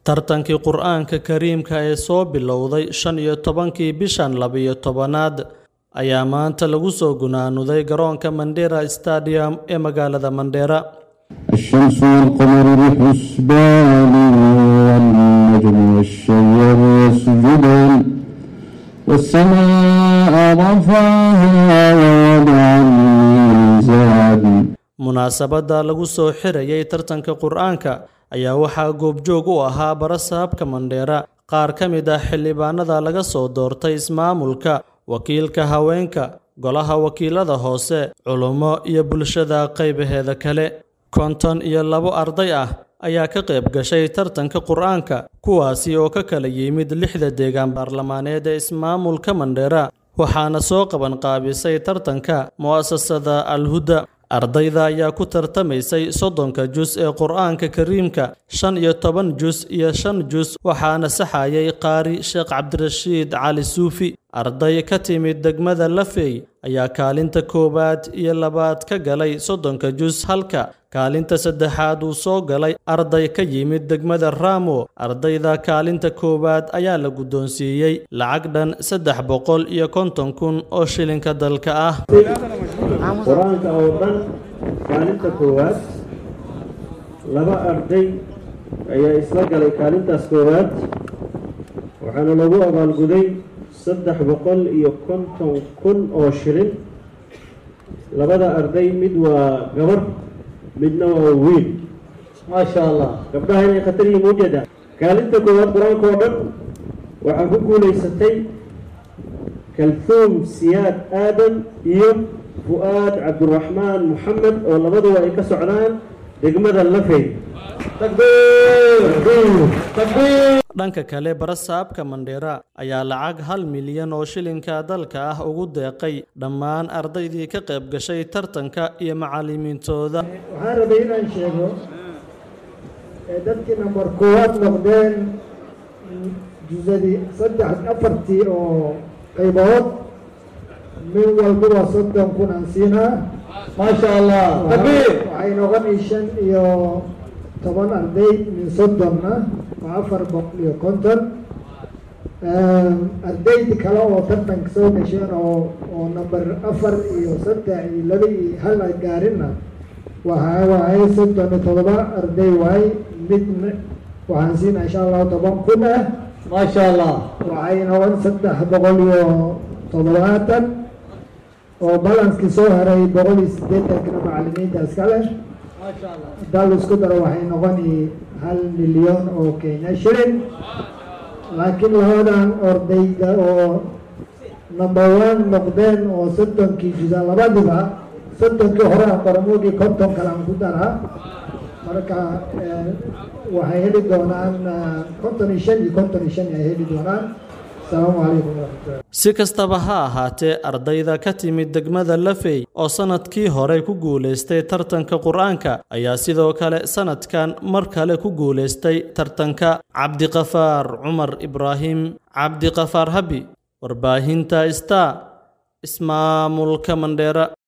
tartankii qur-aanka kariimka ee soo bilowday shan iyo tobankii bishan labiyo tobanaad ayaa maanta lagu soo gunaanuday garoonka mandera stadium ee magaalada mandheera الشمس والقمر بحسبان والنجم والشجر يسجدان والسماء رفعها ووضع الميزان munaasabadda lagu soo xirayay tartanka qur-aanka ayaa waxaa goobjoog u ahaa barasaabka mandheera qaar ka mid ah xildhibaanada laga soo doortay ismaamulka wakiilka haweenka golaha wakiilada hoose culummo iyo bulshada qaybaheeda kale konton iyo labo arday ah ayaa ka qayb gashay tartanka qur-aanka kuwaasi oo ka kala yimid lixda deegaan baarlamaaneed ee ismaamulka mandheera waxaana soo qaban qaabisay tartanka mu'asasada alhuda ardayda ayaa ku tartamaysay soddonka jus ee qur-aanka kariimka shan iyo toban jus iyo shan jus waxaana saxayay qaari sheekh cabdirashiid cali suufi arday ka timid degmada lafey ayaa kaalinta koowaad iyo labaad ka galay soddonka jus halka kaalinta saddexaad uu soo galay arday ka yimid degmada raamo ardayda kaalinta koowaad ayaa la guddoonsiiyey lacag dhan saddex boqol iyo konton kun oo shilinka dalka ah qur-aanka oo dhan kaalinta koowaad laba arday ayaa isla galay kaalintaas koowaad waxaana lagu abaalguday saddex boqol iyo konton kun oo shilin labada arday mid waa gabar midna waa wiil maasha allah gabdhaha inay khatar yihiin ujeeda kaalinta koowaad qur-aanka oo dhan waxaa ku guulaysatay kalfuum siyaad aadan iyo fu-aad cabdiraxmaan moxamed oo labaduba ay ka socdaan degmada lafey dhanka kale barasaabka mandheera ayaa lacag hal milyan oo shilinka dalka ah ugu deeqay dhammaan ardaydii ka qayb gashay tartanka iyo macallimiintooda waxaan rabay inaan sheego ee dadkii nambar koowaad noqdeen jusadii saddex afartii oo qaybood min walbaba soddon kun aan siinaa maasha allah waxay noqonay shan iyo toban arday min soddonna waa afar boqol iyo konton ardaydi kale oo tartanka soo gasheen oo oo number afar iyo saddex iyo laba iyo hal ay gaarinna waxa waaye soddon iyo todoba arday waaye mid waxaan siinaa insha allahu toban kun ah maasha allah waxay noqon saddex boqol iyo toddobaatan oo balanskii soo haray boqol iyo siddeetankana macallimiinta iska leh hadaa la isku daro waxay noqoni hal milyan oo kenya shilin laakiin labadan ordayda oo number one noqdeen oo soddonkii jusa labadiba soddonkii hore aan qoramoogii konton kale aan ku daraa marka waxay heli doonaan konton iyo shan iyo konton iyo shan ay heli doonaan si kastaba ha ahaatee ardayda ka timid degmada lafey oo sannadkii hore ku guulaystay tartanka qur-aanka ayaa sidoo kale sannadkan mar kale ku guulaystay tartanka cabdiqafaar cumar ibraahim cabdiqafaar habi warbaahinta star ismaamulka mandheera